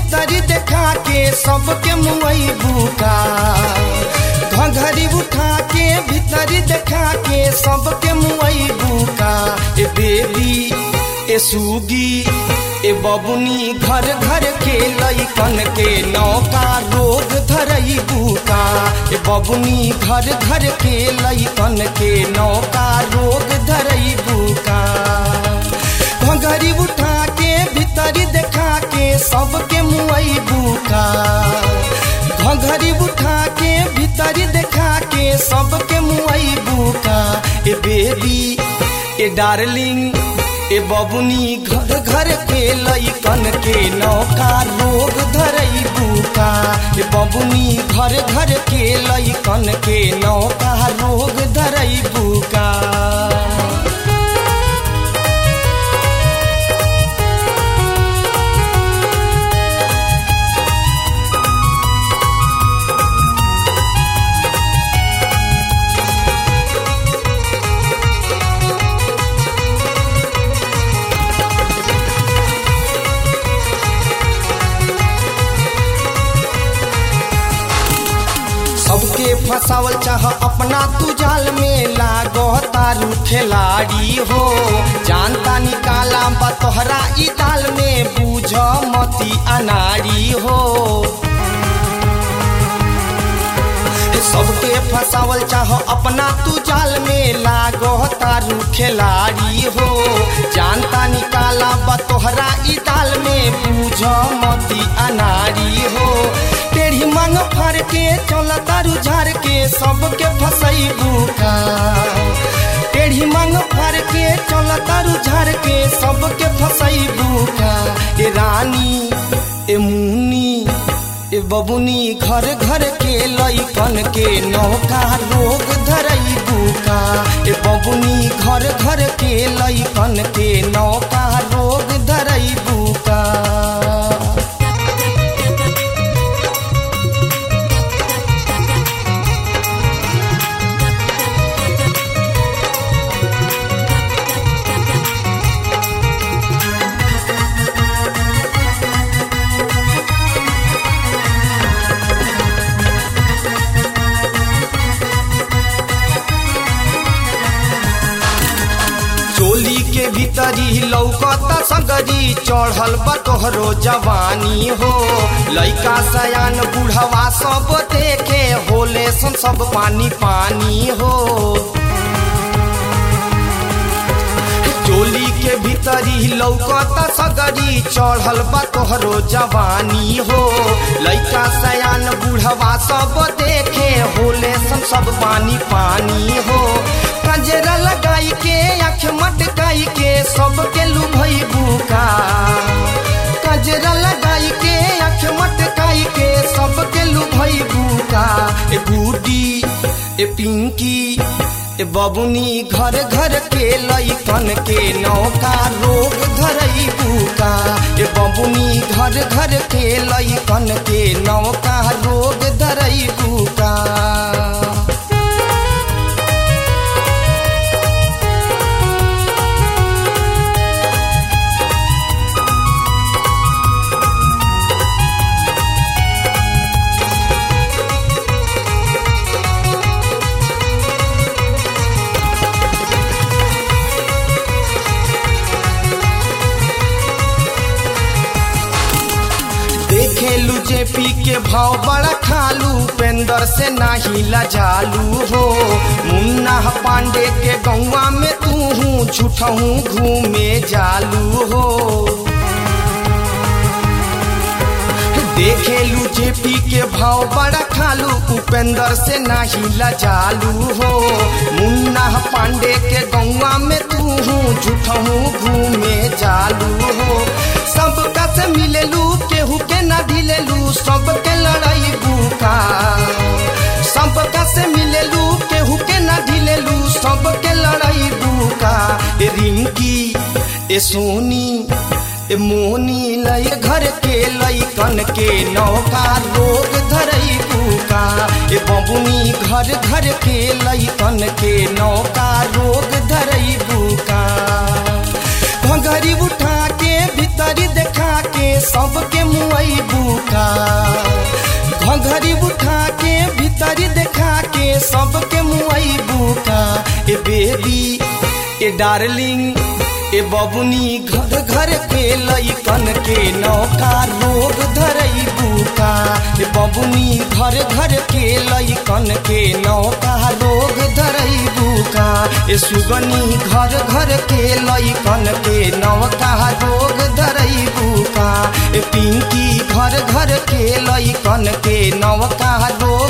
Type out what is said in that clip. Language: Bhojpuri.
भीतरी देखा के सबके मुई बुका घघरी उठा के भीतरी देखा के सबके मुई बुका ए बेबी ए सुगी ए बबुनी घर घर के लैकन के नौका रोग धरई बुका ए बबुनी घर घर के लैकन के नौका रोग धरई बुका घघरी उठा के भीतरी देखा के सबके मुई बुका घघरी उठा के भीतरी देखा के सबके मुई बुका ए बेबी ए डार्लिंग ए बबुनी घर घर के लैकन के नौका रोग धरई बुका ए बबुनी घर घर के लैकन के नौका रोग धरई बुका सबके फसावल चाह अपना तू जाल में लागो तारू खिलाड़ी हो जानता निकाला बा तोहरा ई ताल में बूझ मती अनाड़ी हो सबके फसावल चाह अपना तू जाल में लागो तारू खिलाड़ी हो जानता निकाला बा तोहरा ई ताल में बूझ मती अनाड़ी हो टेढ़ी मांग फाड़ के चल तारू झाड़ के सबके फसई बुका टेढ़ी मांग फाड़ के चल तारू झाड़ के सबके फसई बुका ए रानी ए मुनी ए बबुनी घर घर के लैकन के नौका रोग धरई बुका ए बबुनी घर घर के लैकन के नौका रोग धरई बुका चोली के भीतरी लौकता सगरी चढ़ल बा तोहरो जवानी हो लइका सयान बुढ़वा सब देखे होले सन सब पानी पानी हो चोली के भीतरी लौकता सगरी चढ़ल बा तोहरो जवानी हो लइका सयान बुढ़वा सब देखे होले सन सब पानी पानी हो कजरा लगाई के आँख मटकाई के सबके लुभई बुका कजरा लगाई के आँख मटकाई के सबके लुभई बुका ए बूटी ए पिंकी ए बबुनी घर घर के लैकन के नौका रोग धरई बुका ए बबुनी घर घर के लैकन के नौका रोग धरई बुका देखेलू जेपी के भाव बड़ा खालू पेंदर से नाही लजालू हो मुन्ना पांडे के गौवा में तू हूँ झूठहूँ घूमे जालू हो देखेलू जेपी के भाव बड़ा खालू उपेंद्र से नाही लजालू हो मुन्ना पांडे के गौवा में तू हूँ झूठहूँ घूमे जालू हो सबका से मिलेलू केहू के ना ढिलेलू सबके लड़ाई बुका सबका से मिलेलू केहू के ना ढिलेलू सबके लड़ाई बुका ए रिंकी ए सोनी ए मोनी लय घर के लैकन के नौका रोग धरई बुका ए बबुनी घर घर के लैकन के नौका रोग धरई बुका घंघरी उठा के भीतरी देखा के सबके मुआई बुका घघरी उठा के भीतरी देखा के सबके मुआई बुका ए बेबी ए डार्लिंग ए बबुनी घर घर के लइकन के नौका रोग धरई बुका ए बबुनी घर घर के लइकन के नौका रोग धरई बुका ए सुगनी घर घर के लइकन के नौका रोग धरई बुका ए पिंकी घर घर के लइकन के नौका रोग